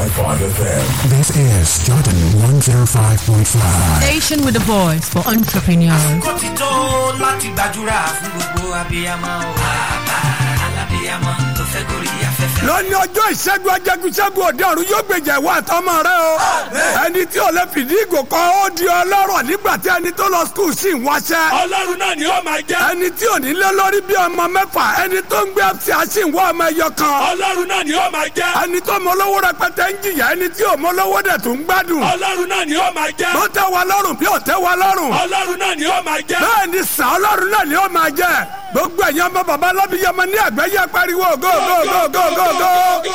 FM. This is Jordan 105.5. Station with a voice for entrepreneurs. kó ti tó láti gbàdúrà fún gbogbo abiyamọ o. bàbá alábiyamọ tó fẹ́ gorí afẹ́fẹ́. lónìí ọjọ́ ìṣẹ́gun ajẹ́gunṣẹ́gun òde ọ̀run yóò gbèjà ìwọ àtọmọ rẹ o. ẹni tí ò lè fìdí ìgò kan ó di ọlọ́rọ̀ nígbà tí ẹni tó lọ skul sì ń wáṣẹ́. ọlọ́run náà ni ó máa jẹ́. ẹni tí ò ní lé lórí bí ọmọ mẹ́fà ẹni tó ń gbé ẹ̀fì àṣì ń wá ọmọ ẹyọ kan. ọlọ́run náà ni ó máa jẹ́. ẹni tó mọ olówó rẹpẹtẹ ń jìyà ẹni tí ò mọ olówó dẹ̀ tó ń gbádùn. ọlọ́run náà ni ó máa jẹ́. ló tẹ́ wa lọ́rùn bí ò tẹ́ wa lọ́rùn. ọlọ́run náà ni ó máa jẹ́. bẹ́ẹ̀ ni sàn ọlọ́run náà ni ó máa jẹ́ gbogbo ẹ̀yin ọmọ bàbá alábíyamọ ní àgbáyé pariwo go go go go go go.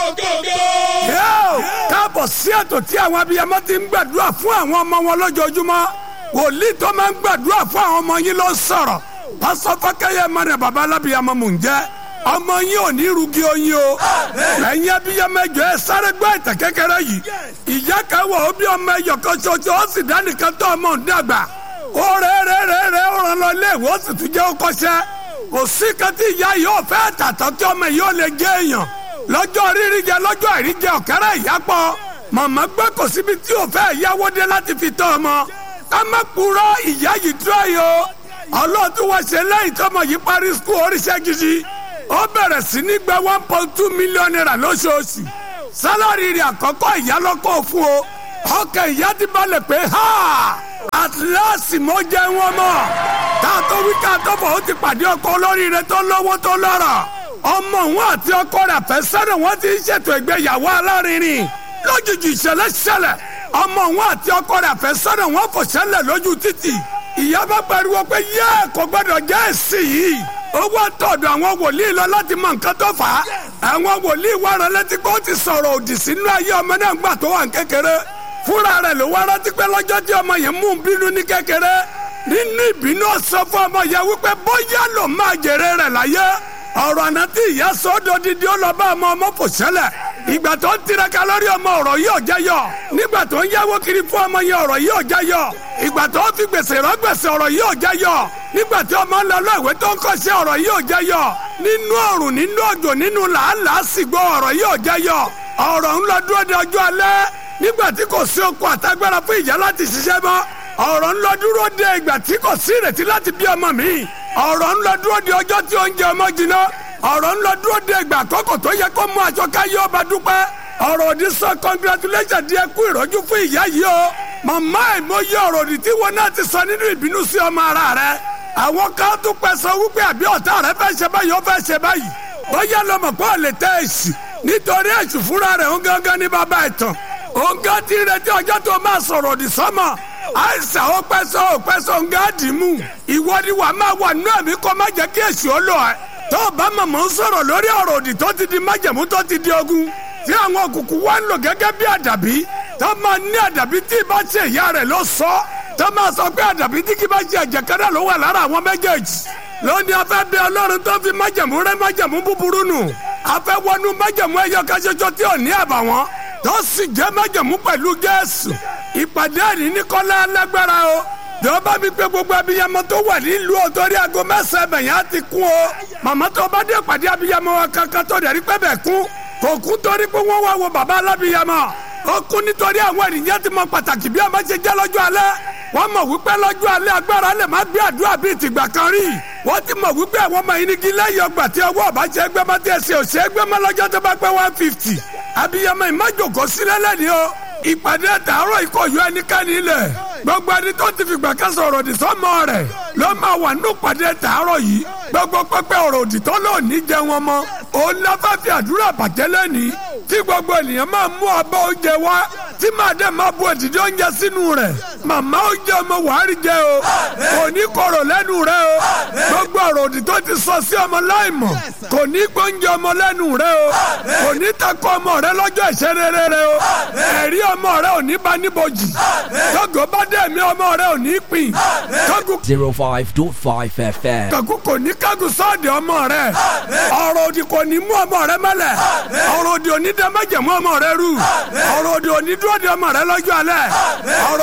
Yóò káàbọ̀ sí ètò tí àwọn abiyamọ ti ń gbàdúrà fún àwọn ọmọ wọn lójoojúmọ́ wòlíì tó máa ń gbàdúrà fún àwọn ọmọ yín ló ń sọ̀rọ̀ pásọ fọkẹyẹ mọ̀nà bàbá alábíyamọ mò ń jẹ́ ọmọ yín ò ní rugi oyin o ẹ̀yin abiyamọ ẹjọ ẹ sáré gbọ́ ìtàn kékeré yìí ìyá kan wọ̀ ó bí ọmọ ẹyọ kan ṣoṣo ó sì dánìkan tó ọmọ ń dàgbà ó rẹ̀ rẹ̀ rẹ̀ rẹ̀ ó ràn lọ ilé ìwé ó sì tún jẹ́ ó kọ́ṣẹ́ kò sí kan tí ìyá yìí ó fẹ́ tàtọ́ kí ọmọ yìí ó lè jẹ́ èèyàn lọ́jọ́ rírí jẹ lọ́jọ́ àìrí jẹ ọ̀kẹ́rẹ́ ìyápọ̀ màmá gbé kò síbi tí ò fẹ́ yáwó dé láti fi tọ́ ọmọ ká má purọ́ ìyá yìí dúró yìí o ọlọ́ọ̀tún wá ṣe lẹ́yìn tọ́mọ yìí parí skul oríṣẹ́ gidi ó bẹ̀rẹ̀ sí ní gba one point two million naira lóṣooṣù sálárì rẹ̀ àkọ́kọ́ ìyá lọ́kọ̀ fún o ọkàn ìyá ti balẹ̀ pé ha at last mo jẹ́ wọn mọ̀ ká tó wí ká tó bọ̀ ó ti pàdé ọkọ olóríire tó lówó tó lọ́rọ̀ ọmọ òun àti ọkọ rẹ̀ àfẹ́sẹ́rẹ̀ wọ́n ti ń ṣètò ìgbéyàwó alárinrin lójijì ìṣẹ̀lẹ̀ ṣẹlẹ̀ ọmọ òun àti ọkọ rẹ̀ àfẹ́sẹ́rẹ̀ wọ́n fò ṣẹlẹ̀ lójú títì ìyá bá pariwo pé yẹ kò gbọdọ̀ jẹ́ èsì yìí ó wá tọ̀dọ̀ àwọn wòlíì lọ láti mọ nǹkan tó fà á àwọn wòlíì wá rẹ létí pé ó ti sọ̀rọ̀ òdì sínú ayé ọmọ náà gbà tó wà ní kékeré fúnra rẹ̀ ló wá rántí pé lọ́jọ́ tí ọmọ yẹn mú un bínú ní kékeré nínú ìbínú ọ̀sán fún ọmọ yẹn wípé bóyá ló máa jèrè rẹ̀ láyé ọ̀rọ̀ àná tí ìyá sọ́dọ̀ dídí ó lọ bá ọmọ ọmọ fò ṣẹlẹ̀ ìgbà tó ń tiraka lórí ọmọ ọ̀rọ̀ yìí ò jẹyọ nígbà tó ń yáwó kiri fún ọmọ yẹn ọ̀rọ̀ yìí ò jẹyọ ìgbà tó ń fi gbèsè rán gbèsè ọ̀rọ̀ yìí ò jẹyọ nígbà tí ọmọ ń lọ lọ ìwé tó ń kọ́ṣẹ́ ọ̀rọ̀ yìí ò jẹyọ nínú ọ̀rùn nínú òjò nínú làálàá sìgbó ọ̀rọ̀ yìí ò jẹyọ ọ̀rọ̀ ń lọ dúró de ọjọ́ alẹ́ nígbà tí kò sí okun àtagbára fún ìyá láti ṣiṣẹ́ mọ́ ọ̀rọ̀ ń lọ dúró de ìgbà tí kò sí ìrètí láti bí ọmọ mi ọ̀rọ̀ ń lọ dúró de ọjọ́ tí oúnjẹ ọmọ jiná ọ̀rọ̀ ń lọ dúró de ìgbà àkọ́kọ́ tó yẹ kó mú aṣọ káyé ọba dúpẹ́ ọ̀rọ̀ òdì sọ congratulation di ẹkú ìrọ́jú fún ìyá yìí o màmá ìmọ̀ye ọ̀rọ̀ òdì tí wọn náà ti sọ nínú ìbínú sí ọmọ ara rẹ àwọn kan tún pẹ́ sọ wípé àbí ọ̀tá rẹ fẹ́ ṣe báyìí ó fẹ́ ṣe báyìí bóyá lọmọ pé ò lè tẹ èsì nítorí èsì fúnra rẹ̀ ń gángan ní bàbá ìtàn òun gán ti retí ọjọ́ tó máa sọ̀rọ̀ òdì sọ́mọ àìsàn ó pẹ́ sọ ó pẹ́ sọ ń gá dì í mú ìwọ ni wàá máa wà nínú ẹ̀mí kó má jẹ́ kí èsì ó lọ ẹ̀ tó o bá mọ̀mọ́ ń sọ̀rọ̀ lórí ọ̀rọ̀ òdì tó ti di májẹ̀mú tó ti di ogun tí àwọn òkùnkùn wá ń lò gẹ́gẹ́ bí àdàbí tó máa ní àdàbí tí ì bá ṣe ìyá rẹ̀ ló sọ tó máa sọ pé àdàbí tí kì bá ṣe ẹ̀jẹ̀ kẹ́rẹ́ ló wà lára àwọn méjèèjì lónìí afẹ́ bẹ ọlọ́run tó fi májẹ̀mú rẹ́ májẹ̀mú búburú nù afẹ́ wọnú májẹ̀mú ẹyọ kan ṣoṣo tí ò ní àbàwọ́n tó sì jẹ́ májẹ̀mú pẹ̀lú Jésù ìpàdé àní ní kọ́lá alágbára o jọba mi pé gbogbo abiyamọ tó wà nílùú ọtọrí aago mẹ́sàn-án bẹyàn á ti kún o màmá tó bá dé pàdé abiyamọ wa kankan tó dẹrí pé bẹ́ẹ̀ kún kò kún torí pé wọ́n wá wo bàbá alábiyamọ ó kún nítorí àwọn ènìyàn ti mọ pàtàkì bí ọmọ ṣe jẹ́ lọ́jọ́ alẹ́ wọ́n mọ̀ wípé lọ́jọ́ alẹ́ agbára lè má gbé àdúrà bíi tìgbà kan rí wọ́n ti mọ̀ wípé àwọn ọmọ yìí ní kí lẹ́yìn ọgbà tí ọwọ́ ọba ṣe gbé mọ́ tí ẹsẹ̀ ò ṣe gbé mọ́ lọ́jọ́ tó bá pẹ́ one fifty abiyamọ ìmájòkó sílẹ̀ lẹ́ni o ìpàdé àtàárọ̀ ìkọ̀yọ ẹnikẹ́ni ilẹ̀ gbogbo ẹni tó ti fìgbà kan sọ̀rọ̀ òdì sọ́mọ rẹ̀ ló máa wà nínú ìpàdé àtàárọ̀ yìí gbogbo pẹpẹ ọ̀rọ̀ òdì tó lò ní jẹ wọn mọ́ òun lọ́fẹ́ fi àdúrà bàjẹ́ lẹ́ni tí gbogbo ènìyàn máa mú abọ́ oúnjẹ wá tí màá dẹ̀ máa bu èdìdí oúnjẹ sínú rẹ̀ màmá oúnjẹ ọmọ wàhálì jẹ o kò ní kọ̀rọ̀ lẹ́nu rẹ o gbogbo ọ̀rọ̀ òdì tó ti sọ sí ọmọ láìmọ̀ kò ní gbóúnjẹ ọmọ lẹ́nu rẹ o kò ní takọ ọmọ rẹ lọ́jọ́ ìṣerere rẹ o ẹ̀rí ọmọ rẹ ò ní bá níbojì tọ́gọ̀ bá dẹ̀ mí ọmọ rẹ ò ní pín tọ́gù 05.5 FM. kàkú kò ní kágun sọ́ọ̀dì ọmọ rẹ ọ̀rọ̀ òdì kò ní mú ọmọ rẹ mẹ́lẹ̀ ọ̀rọ̀ òdì ò ní dẹ́ mẹ́jẹ̀ mú ọmọ rẹ rú ọ̀rọ̀ òdì ò ní dúró de ọmọ rẹ lọ́jọ́ alẹ́ ọ̀rọ̀ òdì ò ní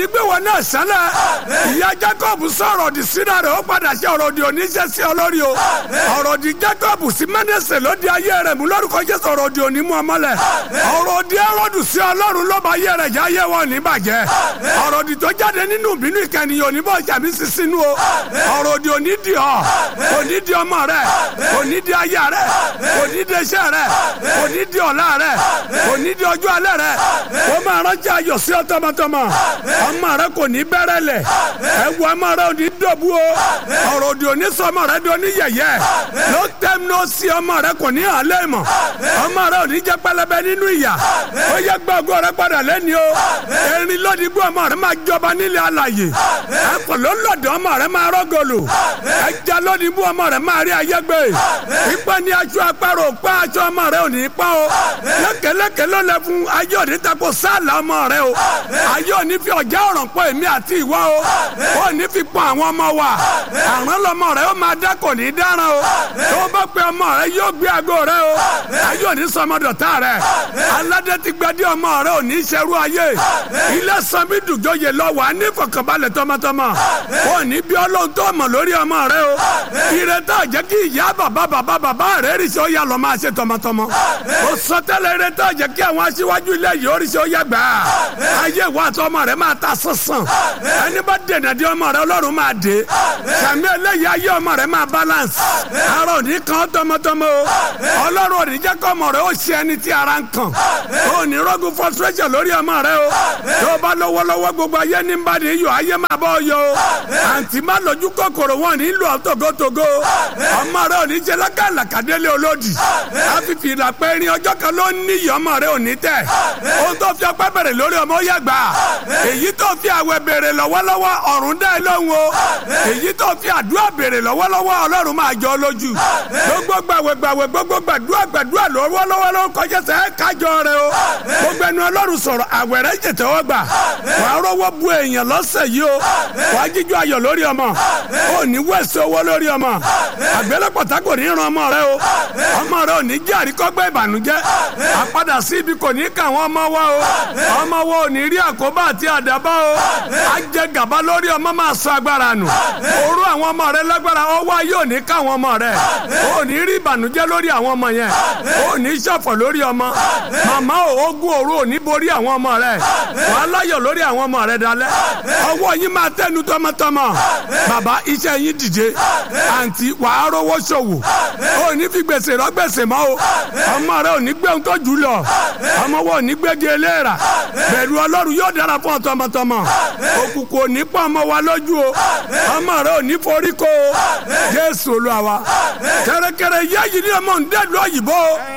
gbé wọn náà sálẹ̀ ìyá jacob sọ̀rọ̀ òdì sínú rẹ̀ ó padà ṣe ọ̀rọ̀ òdì oníṣẹ́ sí olórí o ọ̀rọ̀ òdì jacob sí mẹ́nẹ́sẹ̀ ló di ayé rẹ̀ mú lórúkọ jésù ọ̀rọ̀ òdì òní mú ọmọlẹ̀ ọ̀rọ̀ òdì ẹrọ́dù sí ọlọ́run ló bá ayé rẹ̀ já ayé wọn ní bàjẹ́ ọ̀rọ̀ òdì tó jáde nínú ìbínú ìkànnì òní bọ̀ jàmí sí sínú o ọ̀rọ̀ òdì òní di ọ òní di ọmọ rẹ òní di aya rẹ òní di iṣẹ́ rẹ òní di ọ̀la rẹ òní di ọjọ́ alẹ́ rẹ ó máa rántí ayọ̀ sí ọ tọmọtọmọ ọmọ rẹ kò ní bẹ̀rẹ̀ lẹ̀ ẹ̀wù ọmọ rẹ ò ní dọ̀bú o ọ̀rọ̀ òdì òní sọ ọmọ rẹ di oníyẹ̀yẹ́ ló tẹ́m ló sí ọmọ rẹ kò ní hàn lẹ́mọ̀ ọmọ rẹ ò ní jẹ́ pẹlẹbẹ nínú ìyà ó yẹ gbọ́gbọ́ rẹ padà lẹ́ni o erin lódìgbò ọmọ rẹ máa jọba nílẹ̀ alàyè ẹ̀kọ́ ló lọ́dọ̀ ọmọ rẹ máa rọ́gọ̀lù ẹja lódìgbò ọmọ rẹ máa rí ayé gbé ipa ní aṣọ apárò pa aṣọ ọmọ rẹ ò ní pa o lẹ́kẹ̀lẹ́kẹ̀ ló lẹ fún ayé òní tako sáàlà ọmọ rẹ o ayé òní fi ọjà ọ̀ràn pọ̀ èmi àti ìwọ o ó ní fi pọ̀ àwọn ọmọ wa àrùn lọmọ rẹ ó máa dá kò ní dáràn o tó bá pe ọmọ rẹ yóò gbé aago rẹ o ayé òní sọmọdọ̀tà rẹ aládé ti gbadé ọmọ rẹ ò ní ṣerú ayé ilé sanbi dùjọyè lọ wà ní fọkànbalẹ̀ tọmọtọmọ ó ní bí ọlọ́run tó mọ̀ lórí ọmọ rẹ o ìrètá jẹ́ kí ìyá bàbá bàbá bàbá rẹ rí sí ó yà lọ́ máa ṣe tọmọtọmọ ó sọ tẹ́lẹ̀ ìrètá jẹ́ kí àwọn aṣíwájú ilé yìí ó rí sí ó yà gbà ayé ìwà àti ọmọ rẹ máa ta sánsan ẹni bá dènà dé ọmọ rẹ ọlọ́run máa dé sàmì eléyìí ayé ọmọ rẹ máa balance ara òní kan tọmọtọmọ o ọlọ́run òní jẹ́ kọ́ ọmọ rẹ ó ṣe ẹni tí ara ń kàn ó ní rọ́gùn frustration lórí ọmọ rẹ o tó bá lọ́wọ́lọ́wọ́ gbogbo ayé ní bá ní yọ ayé máa bọ́ yọ o àǹtí má lójú kòkòrò wọn ní lù ọ́ togotogo ọmọ rẹ òní jẹ́ lákàlàkàdélé olódì àfìfì ìlàpẹ́ irin ọjọ́ kan ló ní iyọ̀ ọmọ rẹ òní tẹ̀ ohun tó fi ọpẹ́ bẹ̀rẹ̀ lórí ọmọ ó yẹ gbà èyí tó fi àwẹ̀ bèrè lọ́wọ́lọ́wọ́ ọ̀run dá ẹ lóhùn o èyí tó fi àdúrà bèrè lọ́wọ́lọ́wọ́ ọlọ́run máa jọ lójú gbogbo gbàwẹ̀ gbàwẹ̀ gbogbo gbàdúrà gbàdúrà lọ́wọ́lọ́wọ́ ló kọjá sẹ́ kájọ rẹ o gbogbo ẹnu ọlọ́run sọ̀rọ̀ àwẹ̀ rẹ jẹ̀tẹ̀ wọ́n gbà wàá rọ́wọ́ bu èèyàn lọ́sẹ̀ yìí o wàá jíjọ ayọ̀ lórí ọmọ ò ní wẹ̀sẹ̀ owó lórí ọmọ àgbélépọ̀tà kò ní ran ọmọ rẹ o ọmọ rẹ ò ní jẹ́ àríkọ́gbẹ́ ìbànújẹ́ àpadà sí ibi kò ní ká àwọn ọmọ wa o ọmọ wa ò ní rí àkóbá àti àdàbà o á jẹ gàba lórí ọmọ máa sọ agbára nù òru àwọn ọmọ rẹ lágbára ọwọ́ ayé ò ní ká àwọn ọmọ rẹ ò ní rí ìbànújẹ́ lórí àwọn ọmọ yẹn ò ní ṣọ̀fọ̀ lórí ọmọ màmá ò ogun òru ò ní borí àwọn ọmọ rẹ wàá láyọ̀ lórí àwọn ọmọ rẹ dalẹ̀ ọwọ́ yín máa tẹnu tọmọtọmọ bàbá iṣẹ́ yín dìde àǹtí wàá rówó ṣòwò ò ní fi gbèsè rọ gbèsè mọ́ o ọmọ rẹ ò ní gbé ohun tó jù lọ ọmọ wo ò ní gbégi eléèrà bẹ̀rù ọlọ́run yóò dára fún ọ tọmọtọmọ òkùnkùn ò ní pọ̀ ọmọ wa lójú o ọmọ rẹ ò ní forí kó o jésù olúwa wa kẹrẹkẹrẹ yá yìí ní ọmọ ǹdẹ́lu òyìnbó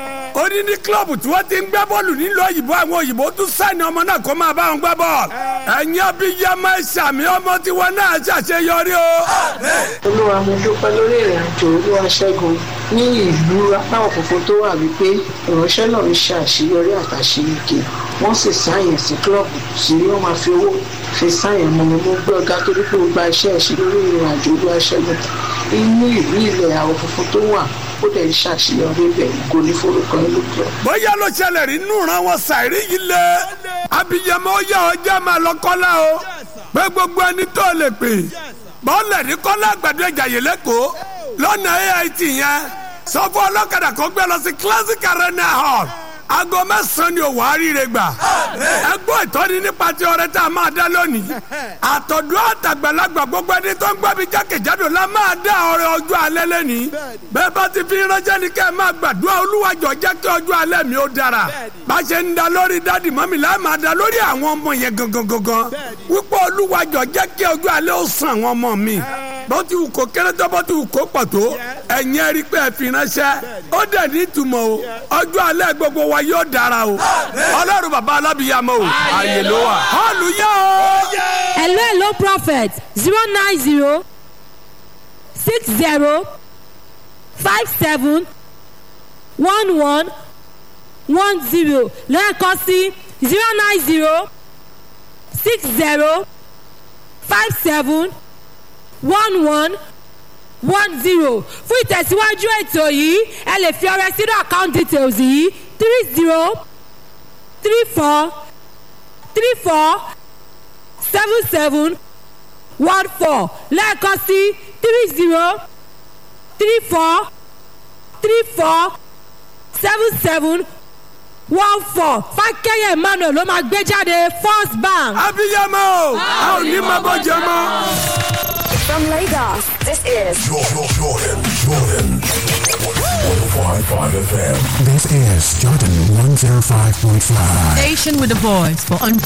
ó ní ní kílọ̀bù tí wọ́n ti ń gbá bọ́ọ̀lù nílùú òyìnbó àwọn òyìnbó tún sáìnì ọmọ náà kó máa bá wọn gbá bọ́ọ̀lù ẹ̀yin abiyamọ ìsàmì ọmọ tiwọn náà ṣàṣeyọrí o. olúwa mo dúpẹ́ lórí ìrìn àjò olúwa ṣẹ́gun ní ìlú apá òfófó tó wà wípé ìránṣẹ́ náà ń ṣe àṣeyọrí àtàṣeyege wọ́n sì sáyẹn sí kílọ̀bù tí wọ́n máa fi owó fi sáyẹn mọ́ mi mo gbé ọ̀gá torí pé ó gba iṣẹ́ ẹ̀ṣin lórí ìrìn àjò olúwa ṣẹ́gun inú ìlú ilẹ̀ àwọn funfun tó wà ó dẹ̀ ń ṣàṣeyọrí bẹ̀ kò ní forúkọ ẹ̀ lókè. bóyá ló ṣẹlẹ̀ rí nù ràn wọ́n ṣàìrí yìí lé abiyamọ ó yà ọjà máa lọ kọ́lá o pé gbogbo ẹni tó lè pè bọ́ọ̀lẹ̀ ní kọ́lá àgbàdo ìjàyè lẹ́kọ̀ọ́ lọ́nà AIT yẹn sọ fún ọlọ́kadà kó gbé lọ sí classic arena hall aago mẹ́sàn-án ni òwò àríire gbà ẹ gbọ́ ìtọ́ni nípa ti ọrẹ tá a máa dá lónìí àtọ̀dún àtàgbàlagbà gbogbo ẹni tó ń gbọ́ mi jákèjádò la máa dá ọrẹ ọjọ́ alẹ́ lẹ́nìí bẹ́ẹ̀ bá ti fi ránṣẹ́ ni kẹ́ ẹ máa gbàdúrà olúwàjọ jẹ́ kí ọjọ́ alẹ́ mi ó dára bá ṣe ń da lórí dádì mọ́mì la máa da lórí àwọn ọmọ yẹn gangan gangan wípé olúwàjọ jẹ́ kí ọjọ́ alẹ́ ó sàn àwọn ọmọ mi bó ti wù kó kéré tó bó ti wù kó pọ̀ tó ẹ̀yin ẹ rí pé ẹ fi ránṣẹ́ ó dẹ̀ ní ìtumọ̀ o ọjọ́ alẹ́ gbogbo wa yóò dára o ọlọ́run bàbá alábìyàmọ o àyè ló wà họ́ọ̀lù yá o. hello hello prophet zero nine zero six zero five seven one one one zero lẹ́ẹ̀kan sí zero nine zero six zero five seven one one one zero fún ìtẹ̀síwájú ètò yìí ẹ lè fi ọrẹ sínú account details yìí three zero three four three four seven seven one four lẹ́ẹ̀kan sí three zero three four three four seven seven one four fákẹ́yẹ̀ emmanuel ló máa gbé jáde first bank. abiyamọ o a ò ní máa bọ́ jẹ mọ́. From Lagos, this is Jordan, Jordan, Jordan. 105.5 FM. This is Jordan 105.5. Station with a voice for